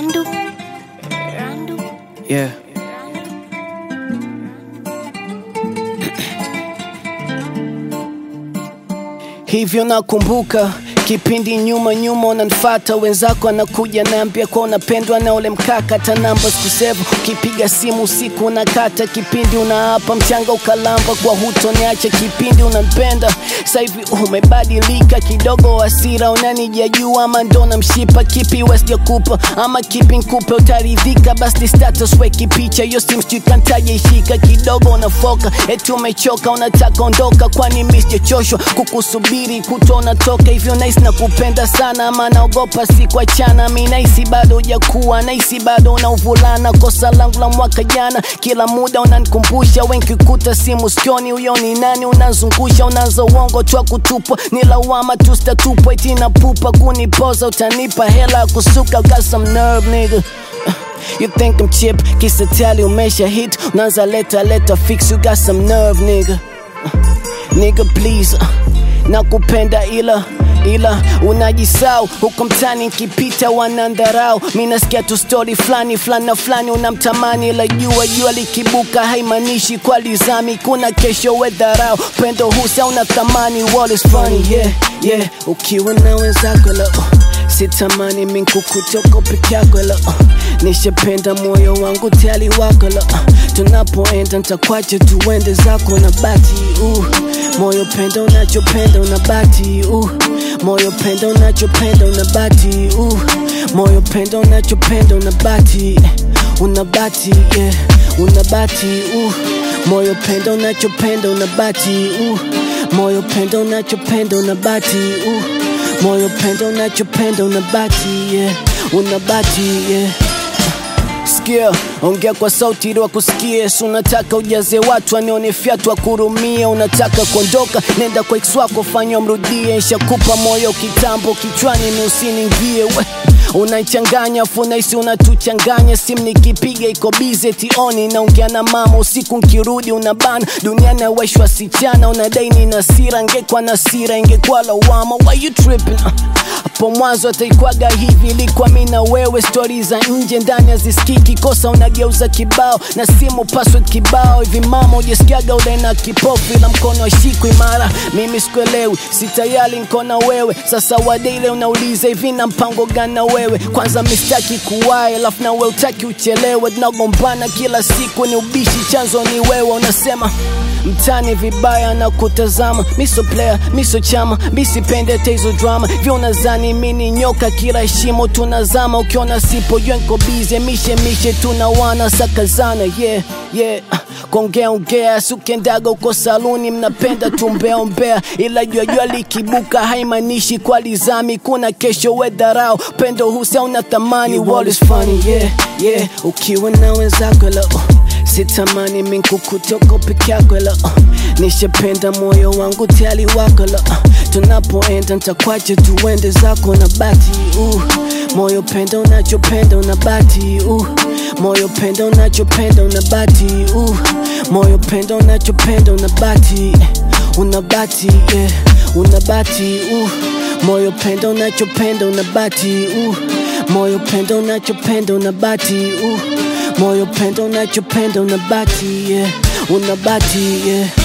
Randu. Randu. Yeah. Hivyo nakumbuka kipindi nyuma nyuma unanifata wenzako anakuja naambia kwa unapendwa na ule mkaka hata namba sikusevu ukipiga simu usiku unakata kipindi unaapa mchanga ukalamba kwa hutoniacha kipindi unanipenda sasa hivi umebadilika kidogo hasira unanijajua ama ndo namshipa kipi wesijakupa ama kipi nkupe utaridhika basi status weki picha hiyo simu sijui kantaja ishika kidogo unafoka eti umechoka unataka ondoka kwani mi sijachoshwa kukusubiri kuto unatoka hivyo nahisi na kupenda sana ama naogopa sikuachana mi nahisi bado hujakuwa nahisi bado una uvulana kosa langu la mwaka jana kila muda unanikumbusha wenkikuta simu sikioni huyo ni nani unazungusha unaanza uongo twa kutupwa ni lawama tu sitatupwa eti na pupa kunipoza utanipa hela ya kusuka got some nerve nigga You think I'm cheap, kisa tali umesha hit Unaanza leta leta fix, you got some nerve nigga Nigga please uh, nakupenda ila ila unajisau huko mtani nkipita wanandharau mi nasikia tu stori fulani fulani na fulani unamtamani ila jua jua likibuka haimaanishi kwa lizami kuna kesho wedharau pendo husa una thamani wall is funny yeah yeah ukiwa na wenzako la uh, sitamani minkukutoko peke yako la uh, nishapenda moyo wangu tali wako la uh, tunapoenda ntakwache tuende zako na bati uh, moyo penda unachopenda unabati uh, moyo penda unachopenda unabati uh, moyo penda unachopenda unabati unabati yeah, unabati uh, moyo penda unachopenda unabati uh, moyo penda unachopenda unabati uh, moyo penda unachopenda unabati yeah, unabati yeah sikia ongea kwa sauti ili wakusikie si unataka ujaze watu anione fyatu wakurumie unataka kuondoka nenda kwa ex wako fanya mrudie nshakupa moyo kitambo kichwani ni usiningie we unaichanganya afu naisi unatuchanganya simu nikipiga iko bize tioni naongea na mama usiku nkirudi unabana dunia naweshwa sichana unadai nina sira ngekwa na sira ingekuwa lawama why you tripping uh hapo mwanzo ataikwaga hivi ilikuwa mi na wewe stori za nje ndani hazisikiki kosa unageuza kibao na simu password kibao hivi mama ujasikiaga ule na kipofu ila mkono ashiku imara mimi sikuelewi sitayali nkona wewe sasa wadeile unauliza hivi na mpango gani na wewe kwanza mistaki kuwae alafu na we utaki uchelewe tunagombana kila siku ni ubishi chanzo ni wewe unasema mtani vibaya na kutazama miso player miso chama misipende tezo drama vyo unazani mini nyoka kila shimo tunazama ukiona sipo jua nko bize mishe mishe tunawana sakazana yeah yeah kongea ongea sukendaga uko saluni mnapenda tumbeaombea ila jua jua likibuka haimaanishi kwa lizami kuna kesho wedharau pendo husa una thamani wall is funny yeah yeah ukiwa na wenzako la uh sitamani minkukutoko peke yako la uh, nishapenda moyo wangu tali wako la uh, tunapoenda ntakwache tuende zako na bati uh, moyo penda unachopenda unabati uh, moyo penda unachopenda unabati uh, moyo penda unachopenda unabati unabati yeah, unabati uh, moyo penda unachopenda unabati uh, moyo penda unachopenda unabati uh, moyo penda unachopenda unabati yeah, unabati yeah.